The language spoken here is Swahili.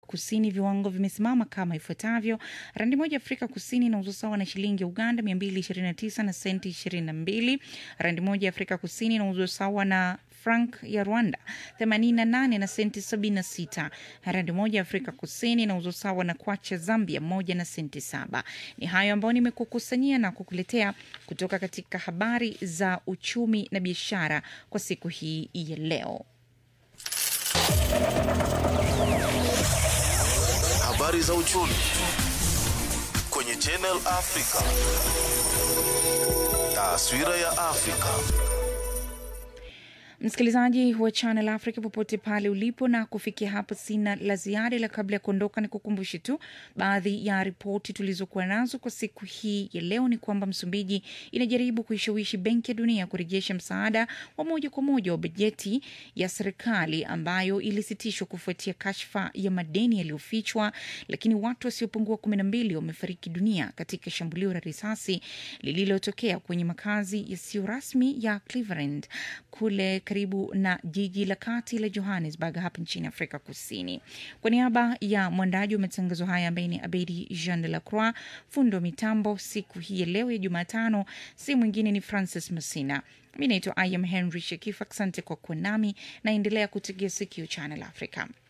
Kusini viwango vimesimama kama ifuatavyo: randi moja Afrika Kusini inauzwa sawa na shilingi ya Uganda 229 na senti 22. Randi moja Afrika Kusini inauzwa sawa na frank ya Rwanda 88 na senti 76. Randi moja Afrika Kusini inauzwa sawa na kwacha Zambia moja na senti saba. Ni hayo ambayo nimekukusanyia na kukuletea kutoka katika habari za uchumi na biashara kwa siku hii ya leo. Habari za uchumi kwenye Channel Africa. Taswira ya Afrika. Msikilizaji wa Channel Africa popote pale ulipo, na kufikia hapo sina la ziada, ila kabla ya kuondoka ni kukumbushe tu baadhi ya ripoti tulizokuwa nazo kwa siku hii ya leo. Ni kwamba Msumbiji inajaribu kuishawishi Benki ya Dunia kurejesha msaada wa moja kwa moja wa bajeti ya serikali ambayo ilisitishwa kufuatia kashfa ya madeni yaliyofichwa, lakini watu wasiopungua kumi na mbili wamefariki dunia katika shambulio la risasi lililotokea kwenye makazi yasiyo rasmi ya Cleveland kule karibu na jiji la kati la Johannesburg hapa nchini Afrika Kusini. Kwa niaba ya mwandaji wa matangazo haya ambaye ni Abedi Jean de la Croix, fundo wa mitambo siku hii ya leo ya Jumatano si mwingine ni Francis Masina. Mi naitwa I am Henry Shekifa. Asante kwa kuwa nami, naendelea kutegea sikio Channel Africa.